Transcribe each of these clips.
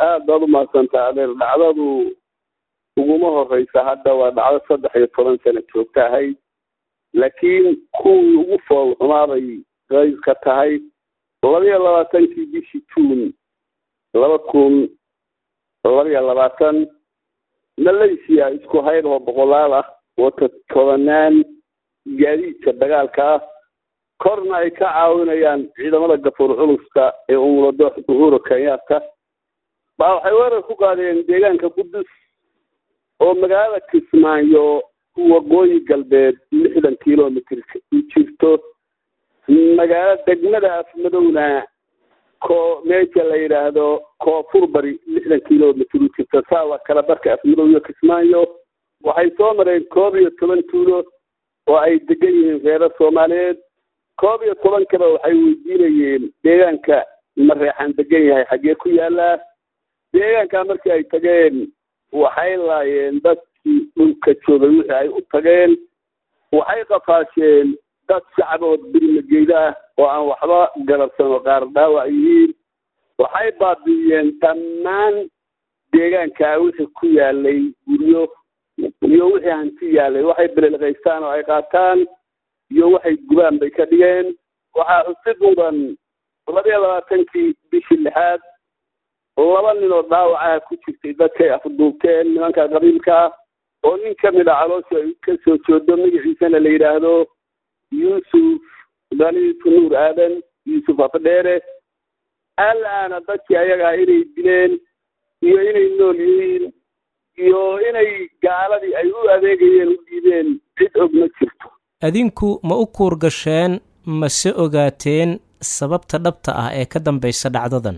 aad baad umahadsantaa adeer dhacdadu uguma horeysa hadda waa dhacdo saddex iyo toban sano joogta ahayd laakiin kuwii ugu fool xumaabay qayb ka tahay labaiyo labaatankii bishii juun laba kun labaiyo labaatan malaysia isku hayr oo boqolaal ah wata tobanaan gaadiidka dagaalka ah korna ay ka caawinayaan ciidamada gafuur culuska ee umulado uhuru kenyatta baa waxay weerar ku qaadeen deegaanka qudus oo magaalada kismaayo waqooyi galbeed lixdan kilomitr u jirto magaalo degmada afmadowna ko meesha la yidhaahdo koonfur bari lixdan kilomitr u jirto saawa kala barka afmadow iyo kismaayo waxay soo mareen koob iyo toban tuulo oo ay degan yihiin reero soomaaliyeed koob iyo tobankaba waxay weydiinayeen deegaanka mareexaan degan yahay xaggee ku yaalaa deegaankaa markii ay tageen waxay laayeen dadkii dhulka joogay wixii ay u tageen waxay qafaasheen dad shacbood birmageyda ah oo aan waxba garabsan oo qaar dhaawac yihiin waxay baabi'iyeen dhammaan deegaankaa wixii ku yaalay guryo iyo wixii hanti yaalay waxay belelqaystaan oo ay qaataan iyo waxay gubaan bay ka dhigeen waxaa xusid mudan labaiyo labaatankii bishii lixaad laba nin oo dhaawacaha ku jirtay dadkay afduubteen nimanka qabiilka ah oo nin ka mid a caloosha ay ka soo joodo magaciisana la yidhaahdo yuusuf daliifu nuur aadan yuusuf afdheere alaana dadkii ayagaa inay dileen iyo inay nool yihiin iyo inay gaaladii ay u adeegayeen u dhiibeen cid og ma jirto adinku ma u kuur gasheen mase ogaateen sababta dhabta ah ee ka dambaysa dhacdadan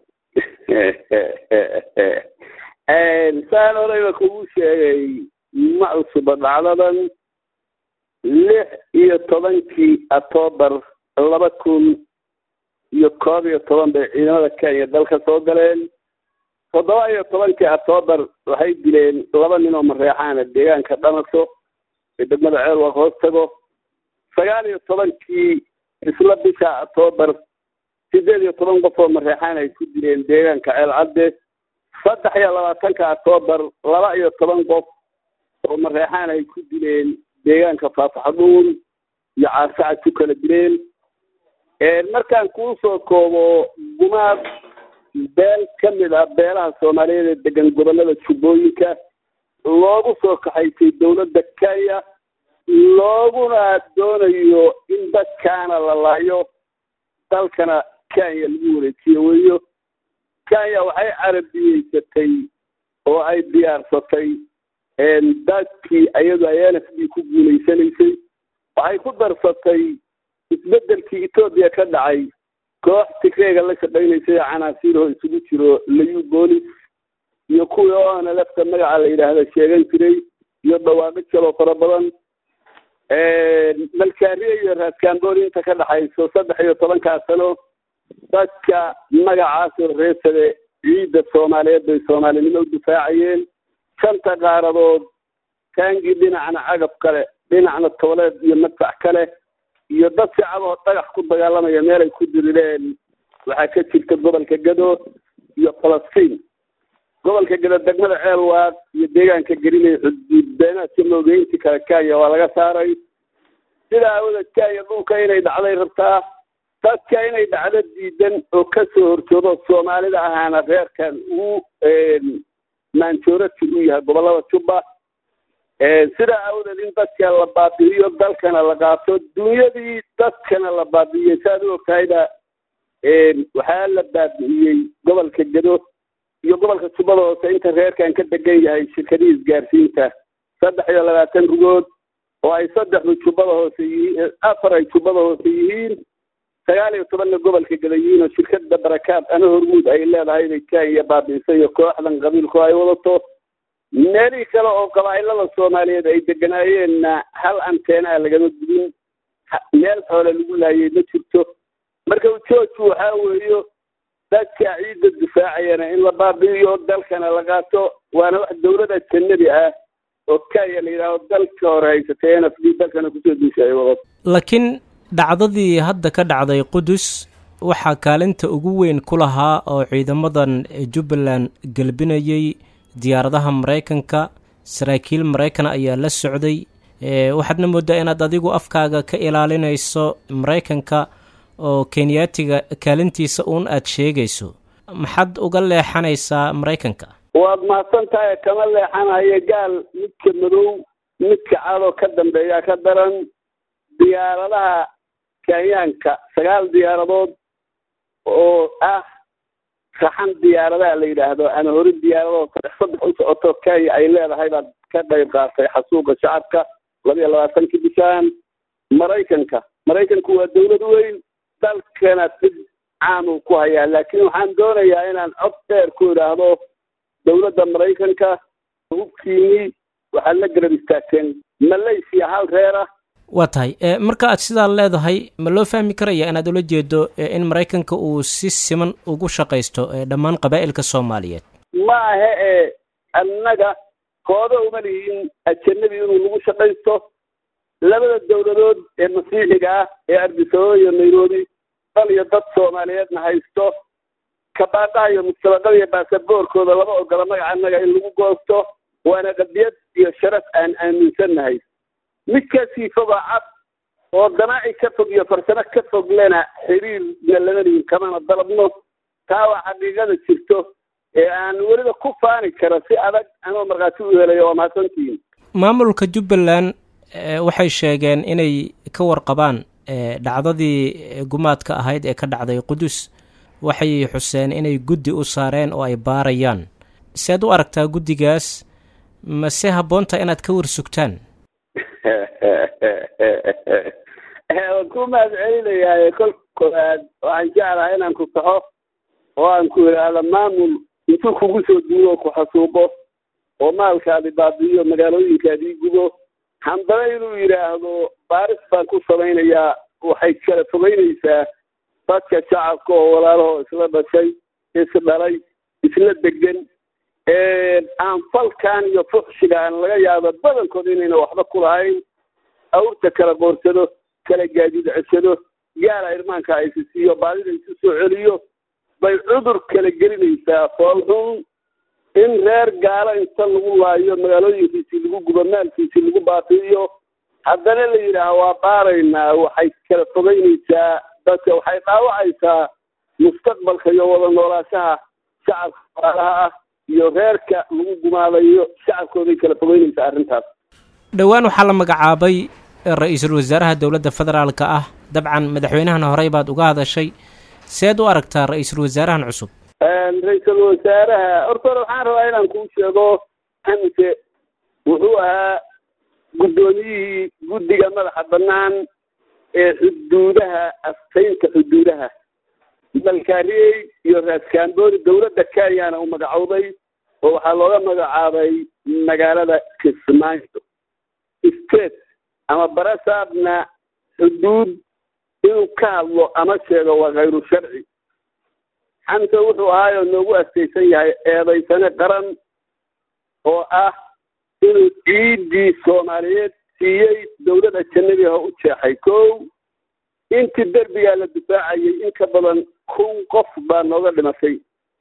saan horeyba kugu sheegay ma cusuba dhacdadan lix iyo tobankii octoobar laba kun iyo koob iyo toban bay ciidamada kenya dalka soo galeen toddoba iyo tobankii octoobar waxay dileen laba nin oo mareexaana deegaanka dhamaso ee degmada ceelwaq hoos tago sagaal iyo tobankii isla bisha octoobar sideed iyo toban qof oo mareexaan ay ku dileen deegaanka ceel cadde saddex iyo labaatanka octoobar laba iyo toban qof oo mareexaan ay ku dileen deegaanka faafaxdhuun iyo caarsacad ku kala dileen markaan kuu soo koobo gumaad beel ka mid ah beelaha soomaaliyeed ee degan gobollada jubbooyinka loogu soo kaxaysay dowladda kenya looguna doonayo in dadkaana la laayo dalkana kenya lagu wareejiyo weyo kenya waxay carabiyeysatay oo ay diyaarsatay dadkii iyadu ay n f d ku guulaysanaysay waxay ku darsatay isbeddelkii etoobiya ka dhacay koox tigreega la shaqaynaysay oo canaasiiroo isugu jiro layu boolis iyo kuwii oona lafta magaca la yidhaahda sheegan jiray iyo dhawaaqo jaloo fara badan malkaariya iyo raaskamboori inta ka dhaxayso saddex iyo tobankaa sano dadka magacaasoo reesade ciidda soomaaliyeed bay soomaalinimo u difaacayeen shanta qaaradood taangii dhinacna cagab kale dhinacna tooleed iyo madfac kale iyo dad shacaboo dhagax ku dagaalamaya meelay ku dirireen waxaa ka jirta gobolka gado iyo falastiin gobolka gado degmada ceelwaaq iyo deegaanka gelinay xuduud beenaadka moogeynti kale kenya waa laga saaray sidaa awoodeed kenya dhulka inay dhacday rabtaa dadka inay dhacdo diidan oo kasoo horjoodo soomaalida ahaana reerkan uu maanjoorati u yahay gobollada jubba sidaa awoodeed in dadka la baabi'iyo dalkana la qaato dunyadii dadkana la baabi'iyey saad u ogtahayba waxaa la baabi'iyey gobolka gado iyo gobolka jubbada hoose inta reerkan ka degan yahay shirkadihii isgaarsiinta saddex iyo labaatan rugood oo ay saddexdu jubbada hoose yihiin afar ay jubbada hoose yihiin sagaal iyo tobanna gobolka gada yihiin oo shirkada barakaad ana hormuud ay leedahay bay kenya baabi'isay iyo kooxdan qabiilku ay wadato meelihii kale oo qabaa'ilada soomaaliyeed ay deganaayeenna hal anteenaa lagama gudin meel xoole lagu laayay ma jirto marka ujoojku waxaa weeyo dadka ciidda difaacayana in la baabi'iyo dalkana la qaato waana wax dawlada janabi ah oo kenya la yidhaaho dalka hore haysatay n f d dalkana kusoo duusha ay wadato laakiin dhacdadii hadda ka dhacday qudus waxaa kaalinta ugu weyn ku lahaa oo ciidamadan jubbaland gelbinayay diyaaradaha maraykanka saraakiil maraykan ayaa la socday waxaadna moodaa inaad adigu afkaaga ka ilaalinayso maraykanka oo kenyaatiga kaalintiisa uun aad sheegayso maxaad uga leexanaysaa maraykanka waad mahadsan tahay kama leexanayo gaal midka madow midka cadoo ka dambeeya ka daran diyaaradaha kenyaanka sagaal diyaaradood oo ah saxan diyaaradaha la yidhaahdo ama hori diyaaradood saddex saddex u socoto kenya ay leedahay baad ka qayb qaatay xasuuqa shacabka laba iyo labaatankii bishaan maraykanka maraykanku waa dawlad weyn dalkana dib caamuu ku hayaa laakiin waxaan doonayaa inaan cod dheer ku idhaahdo dawladda maraykanka hubkiinii waxaad la garab istaagteen malaysia hal reer ah waa tahay marka aad sidaa leedahay ma loo fahmi karaya inaad ula jeedo in maraykanka uu si siman ugu shaqaysto dhammaan qabaa'ilka soomaaliyeed ma ahe ee annaga kooda uma lihiin ajanabi inuu lagu shaqaysto labada dawladood ee masiixiga ah ee ardisababa iyo nairobi dal iyo dad soomaaliyeedna haysto kabaadhaha iyo mustabaqada iyo baasaboorkooda lama ogola magaca annaga in lagu goosto waana qadiyad iyo sharaf aan aaminsannahay midkaasii foga cad oo danaaci ka fog iyo farsamo ka fog lena xiriirna lama lihin kamana dalabno taa waa xaqiiqada jirto ee aan weliba ku faani karo si adag anoo markhaati u helayo waa mahadsantihiin maamulka jubbaland waxay sheegeen inay ka warqabaan dhacdadii gumaadka ahayd ee ka dhacday qudus waxay xuseen inay guddi u saareen oo ay baarayaan sead u aragtaa guddigaas mase habboonta inaad ka warsugtaan waan ku mahad celinayaa kolka koowaad waxaan jeclahay inaan ku saxo oo aan ku idhaahdo maamul intuu kugu soo duugo ku xasuuqo oo maalkaadi baabi'iyo magaalooyinkaadii gubo handana inuu yidhaahdo baaris baan ku samaynayaa waxay kala fogeynaysaa dadka shacabka oo walaalahoo isla dhashay isdhalay isla degan aan falkan iyo fuxshigaan laga yaabo badankood inayna waxba ku lahayn awrta kala qoorsado kala gaadiid ceshado gaala irmaanka aysisiiyo baadida isu soo celiyo bay cudur kala gelinaysaa foolxun in reer gaalo inta lagu laayo magaalooyinkiisii lagu gubo maalkiisii lagu baabi'iyo haddana la yidhaaha waa baaraynaa waxay kala fogeynaysaa dadka waxay dhaawacaysaa mustaqbalka iyo wada noolaashaha shacabka walaalaha ah iyo reerka lagu gumaadayo shacabkooday kala fogeynaysaa arrintaas dhowaan waxaa la magacaabay ra-iisul wasaaraha dowladda federaalka ah dabcan madaxweynahana horey baad uga hadashay seed u aragtaa ra-iisul wasaarahan cusub ra-iisul wasaaraha horta hore waxaan rabaa inaan kuu sheego xamse wuxuu ahaa guddoomiyihii guddiga madaxa bannaan ee xuduudaha astaynta xuduudaha malkaariyey iyo raaskamboori dowladda kenyana u magacowday oo waxaa looga magacaabay magaalada kismaayo state ama barasaabna xuduud inuu ka hadlo ama sheego waa khayru sharci xamse wuxuu ahaayoo noogu astaysan yahay eedaysane qaran oo ah inuu ciiddii soomaaliyeed siiyey dowladda janabiha u jeexay kow intii derbigaa la difaacayay in ka badan kun qof baa nooga dhimatay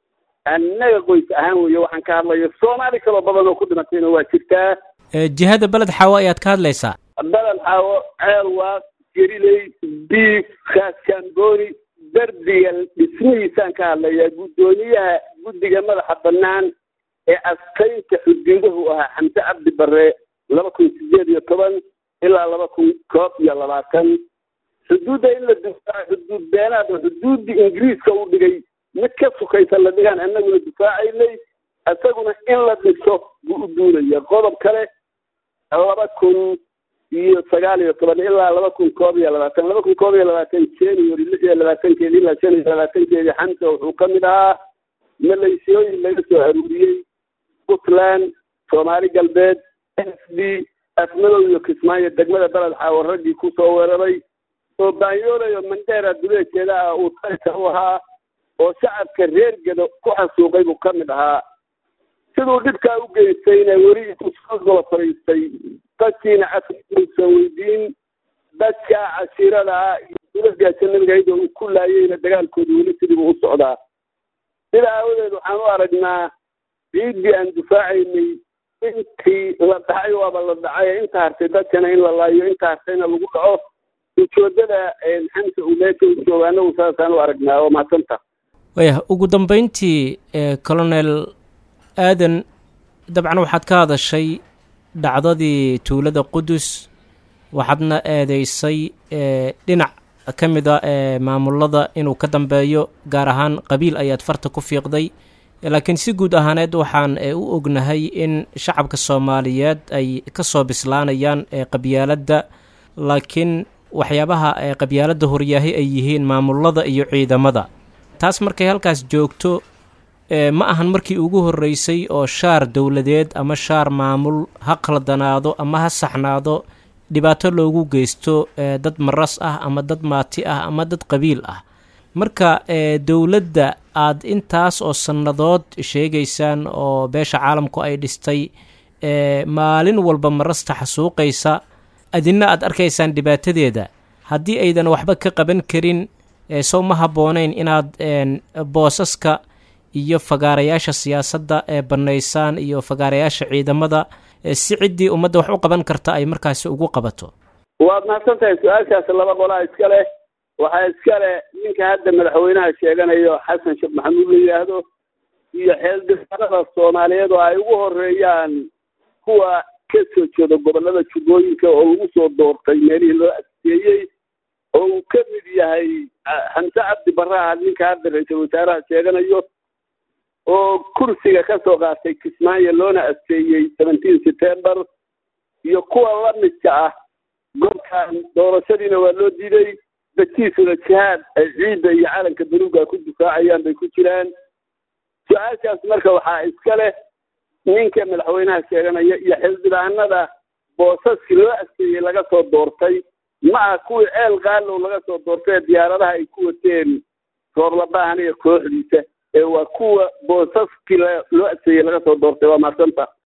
annaga qoys ahaan weeye waxaan ka hadlayo soomaali kaloo badan oo ku dhimatayna waa jirtaa jihada beled xaawo ayaad ka hadlaysaa beled xaawo ceelwaaq geriley diif kaaskambooni derbiga dhismihiisaan ka hadlayaa guddoomiyaha guddiga madaxa bannaan ee astaynta xuduudahu ahaa xamse cabdi barre laba kun sideed iyo toban ilaa laba kun koob iyo labaatan xuduudda in la difaaco xuduud beenaad oo xuduuddii ingiriiska uu dhigay mid ka sukaysa la dhigaan annaguna difaacaynay isaguna in la dhiso buu u duulaya qodob kale laba kun iyo sagaal iyo toban ilaa laba kun koob iyo labaatan laba kun koob iyo labaatan january lix iyo labaatankeedi ilaa shan iyo labaatankeedii xamse wuxuu ka mid ahaa maleysiyooyin laga soo aruuriyey puntland soomaali galbeed s d afmadow iyo kismaayo degmada beled xaawo raggii kusoo weeraray oo baanyoolayo mandheera duleejeeda ah uu talka u ahaa oo shacabka reer gedo ku xasuuqay buu ka mid ahaa siduu dhibkaa u geystayna weli intuu soo gola fadhiistay dadkiina afriuusan weydiin dadka cashiirada ah iyo dowladii ajanabiga iyadoo uu ku laayeyna dagaalkooda weli sidiibu u socdaa sida aawadeed waxaan u aragnaa ciiddii aan difaacaynay intii la dhacay waaba la dhacay inta hartay dadkana in la laayo inta hartayna lagu dhaco ujoodada xamsa uu meesha u jooga anagu saasaan u aragnaa oo mahadsanta waya ugu dambeyntii colonel aadan dabcan waxaad ka hadashay dhacdadii tuulada qudus waxaadna eedeysay dhinac ka mid a ee maamulada inuu ka dambeeyo gaar ahaan qabiil ayaad farta ku fiiqday laakiin si guud ahaaneed waxaan u ognahay in shacabka soomaaliyeed ay ka soo bislaanayaan qabyaaladda laakiin waxyaabaha qabyaaladda horyaahi ay yihiin maamulada iyo ciidamada taas markay halkaas joogto ma ahan markii ugu horreysay oo shaar dowladeed ama shaar maamul ha qaldanaado ama ha saxnaado dhibaato loogu geysto dad maras ah ama dad maati ah ama dad qabiil ah marka dowladda aad intaas oo sannadood sheegaysaan oo beesha caalamku ay dhistay maalin walba marasta xasuuqaysa adina aad arkaysaan dhibaatadeeda haddii aydan waxba ka qaban karin sow ma habboonayn inaad boosaska iyo fagaarayaasha siyaasadda ee bannaysaan iyo fagaarayaasha ciidamada si ciddii ummadda wax u qaban karta ay markaasi ugu qabato waad mahadsan tahay su-aashaas laba qolaa iska leh waxaa iska leh ninka hadda madaxweynaha sheeganayo xasan sheekh maxamuud la yidhaahdo iyo xeeldifaanada soomaaliyeed oo ay ugu horeeyaan kuwa ka soo jeeda gobollada jubbooyinka oo lagu soo doortay meelihii loo adkeeyey oo uu ka mid yahay xamse cabdi barraha ninka hadda ra-iisul wasaaraha sheeganayo oo kursiga ka soo qaatay kismaayo loona adkeeyey seventeen september iyo kuwa la midka ah goobkan doorashadiina waa loo diiday dadkiisuna jihaad ay ciidda iyo calanka baluuga ku difaacayaan bay ku jiraan su-aashaas marka waxaa iska leh ninka madaxweynaha sheeganaya iyo xildhibaanada boosaskii loo adkeeyey laga soo doortay ma ah kuwii ceel qaalow laga soo doortay diyaaradaha ay ku wateen soorlabahan iyo kooxdiisa ee waa kuwa boosaskii loo adkeeyey laga soo doortay waa mahadsanta